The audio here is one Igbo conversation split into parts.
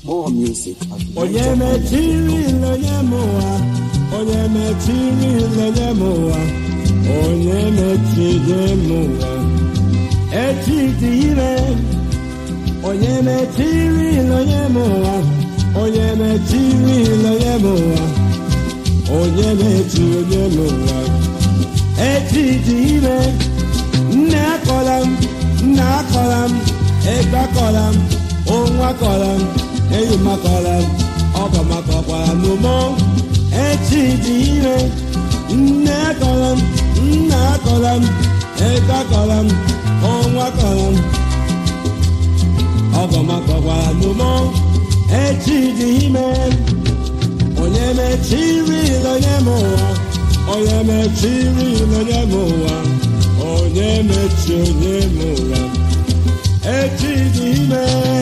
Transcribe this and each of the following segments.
More music at onye mechiri onye m ụwa onye mechiri onye m ụwa onye mechiri m ụwa echi dị ire onye mechiri onye m ụwa onye mechiri onye m ụwa onye mechiri onye m ụwa echi dị ire nne akọla m nna akọla m ego akọla m onwe akọla m enyi m akọla m ọgọ m akọkwara n'ụmụ echi dị ire nne akọla m nna akọla m ego akọla m onwe akọla m ọgọ m akọkwara n'ụmụ echi dị ime onye mechiri onye m ụwa onye mechiri onye m ụwa onye mechi onye m ụwa echi dị ime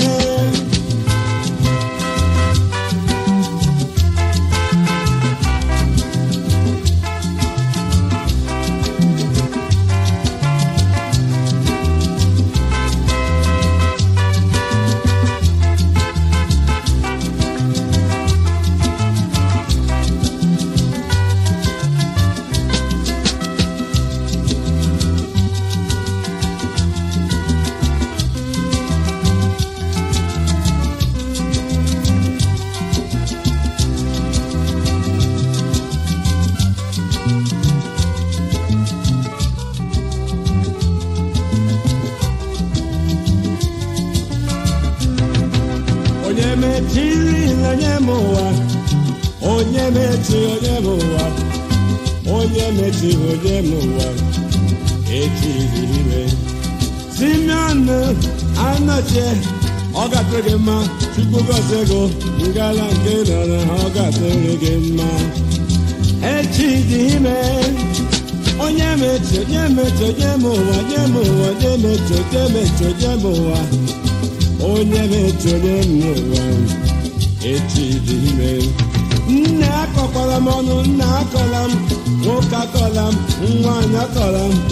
onye mechiri onye m ụwa onye mechi onye m ụwa onye mechiri onye m ụwa echiri ime simeon anọchie ọ gatụrụ gị mma chukwu gozie gị ngala nke nọrọ ọ gatụrụ gị mma echi dị ime onye mechi onye mechi onye m ụwa onye m ụwa onye mechi onye mechi onye m ụwa onye mechi onye m ụwa echi dị ime nne akọkwara m ọnụ nna akọla m nwoke akọla m nwaanyị akọla m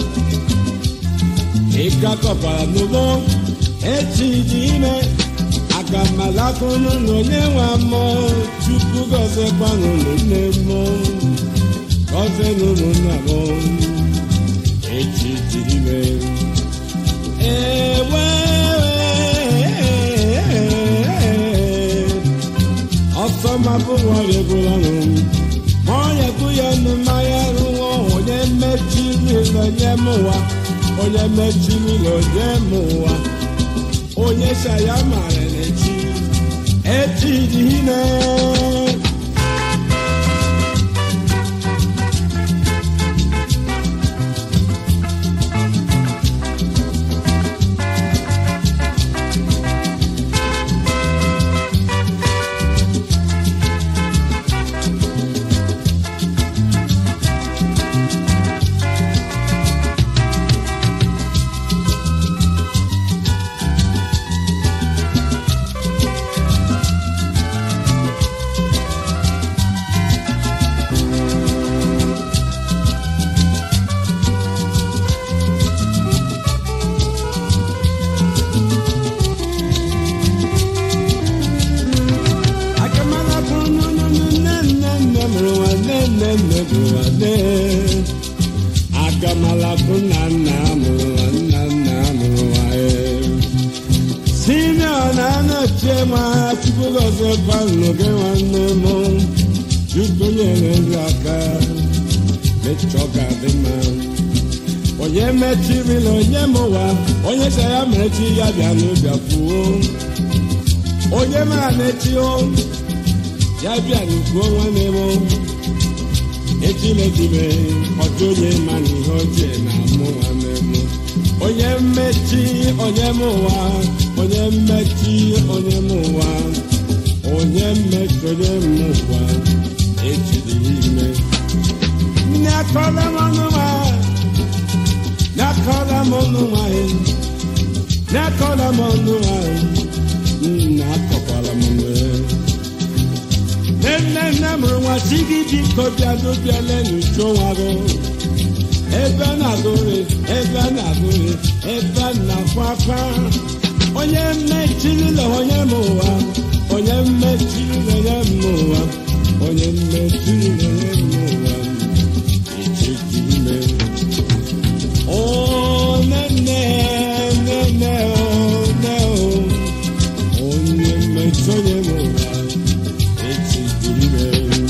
ike akọkwara m n'ụgbọ echi dị ime aga m alakụnụ na onye nwe mmụọ chukwu gọziekwanụ nne mmụọ gọzie n'ụlọ nna m echi dị ime ewe ọsọ mabụ nwa ga-egbula nụ ma ọ ya-ekwu ya nụ mmanya rụwa onye mechiri onye m ụwa onye mechiri onye m ụwa onye sa ya mara n'echi echi dị ime akamala bụ nne nne nne nne mụrụ nwa nne nne nne bụ nwanne akamala bụ nna nna mụrụ nwa nna nna mụrụ nwa simeon anọchie ma chukwu gọzie gbanụ gị nwanne m chukwu nyere nri aka mechọ ga dị mma onye mechirila onye m ụwa onye sa ya mechi ya bịa n'ụbịa kwuo onye mara na-echi o ya bịa n'ukwu nwanne m echimechibe ọjọ onye ma na ihe ochie na mụ nwanne m onye mmechi onye m ụwa onye mmechi onye m ụwa onye mmechi onye m ụwa echiri ime nne akọla m ọnụ nwa nne akọla m ọnụ nwanyị nne akọla m ọnụ nwanyị nna akọkwara m nwee nne nne mụrụ nwa si gị biko bịa dobiele n'ucho nwa gị ebe a na-agụrị ebe a na-agụrị ebe a na-akwa akwa onye mmechirila onye m ụwa onye mmechiri na-enye m ụwa onye mmechiri na-enye m ụwa ichiji ime o nene nene o ne o onye mmechi onye m ụwa ichiji ime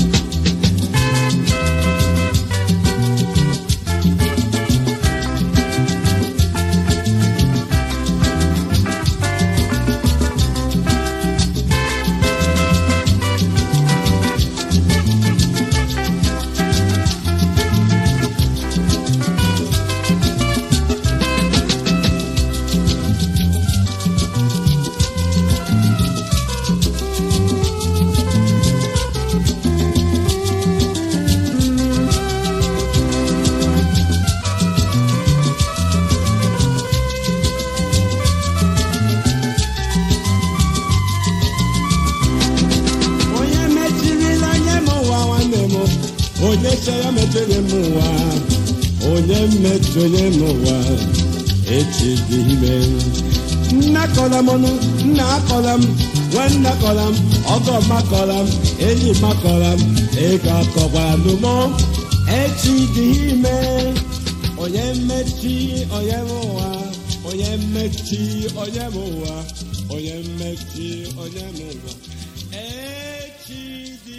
onye mechirila onye m ụwa nwanne m onye che ya mechiri m ụwa onye mmechi onye m ụwa echi dị ime nna kọla m ọnụ nna akọla m nwanne akọla m ọgọ m akọla m enyi m akọla m ego akọkwara n'ụmụ echi dị ime onye mmechi onye m ụwa onye mmechi onye m ụwa onye mmechi onye m ụwa echi dị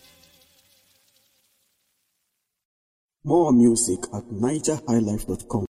More music at nigerhighlife.com.